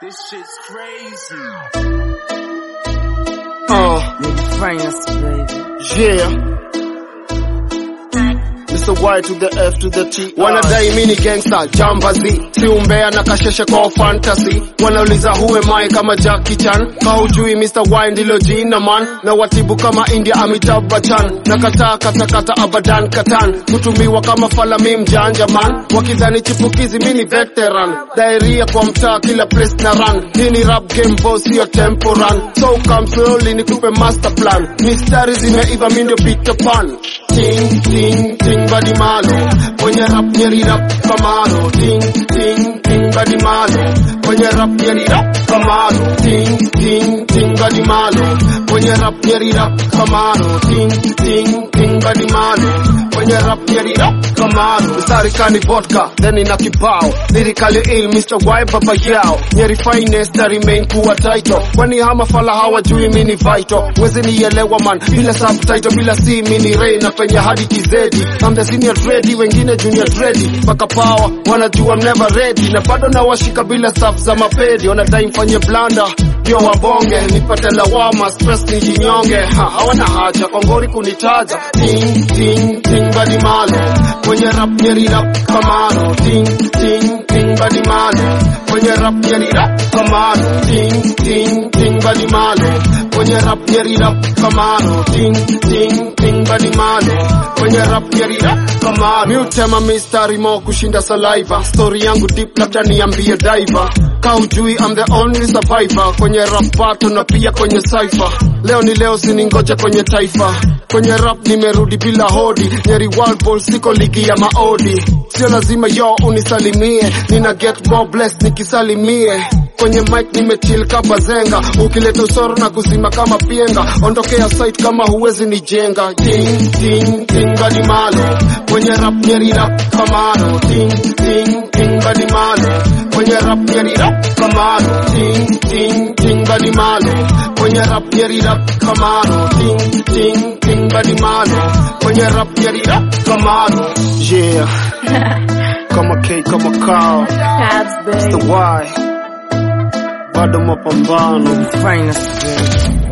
This shit's crazy. Uh, France, baby. yeah. Mr. Y to the F to the T. Wanadai mini gangster, jambazi. Si umbea na kasheshe kwa fantasy. Wanauliza who am I kama Jackie Chan. Kaujui Mr. Y ndilo jina man. Na watibu kama India Amitabh Bachchan. Na kataa kata kata abadan katan. Kutumiwa kama fala mi mjanja man. Wakidhani chipukizi mini veteran. Diarrhea kwa mtaa kila place na run. Hii ni rap game boss sio tempo run. So come slowly nikupe master plan. Mistari zimeiva mi ndio Peter Pan. Ting ting ting badi malo. Kwenye rap nyeri rap kamalo. Ting ting ting badi malo. Kwenye rap nyeri rap kamalo. Ting ting ting badi malo. Kwenye rap nyeri rap kamalo. Ting ting ting badi malo. Kwenye rap nyeri rap kamalo. Mstari kani vodka, then ina kibao. Lyrically ill, Mr. Y baba yao. Nyeri finest na remain kuwa title. Kwani hama fala hawajui mini vital. Wezi nielewa man, bila subtitle, bila si mini ray na penye hadi kizedi. I'm the senior ready, wengine junior ready. Paka power, wanajua I'm never ready. Na bado na washika bila staff za mapedi. Wanadai mfanye blanda, ndio wabonge. Nipate lawama, stress nijinyonge. Ha, hawana haja, kongori kunitaja. Ting, ting, ting, badi malo. Kwenye rap nyeri rap kamano. Ting, ting, ting, badi malo. Kwenye rap nyeri rap kamano. Ting, ting, ting, badi malo. Kwenye rap nyeri rap kamano. Ting, ting, ting, badi malo. Kwenye rap nyeri rap kamano. Mi utema mistari mo kushinda saliva. Story yangu deep labda niambie diver. Kaujui I'm the only survivor. Kwenye rap battle na pia kwenye cypher. Leo ni leo siningoja kwenye taifa. Kwenye rap nimerudi bila hodi. Nyeri World Ball siko ligi ya maodi. Sio lazima yo unisalimie. Nina get more blessed nikisalimie. Kwenye mic nimechill kama zenga. Ukileta usoro na kuzima kama pienga. Ondokea site kama huwezi nijenga. Ting ting ting badi malo. Kwenye rap nyeri rap kamano. Ting ting ting badi malo. Kwenye rap nyeri rap kamano. Ting ting ting badi malo. Kwenye rap nyeri rap kamano. Ting ting ting badi malo. Kwenye rap nyeri rap kamano. Yeah. Kama K kama Carl. Cabs, The baby. Y. Bado mapambano. France, baby.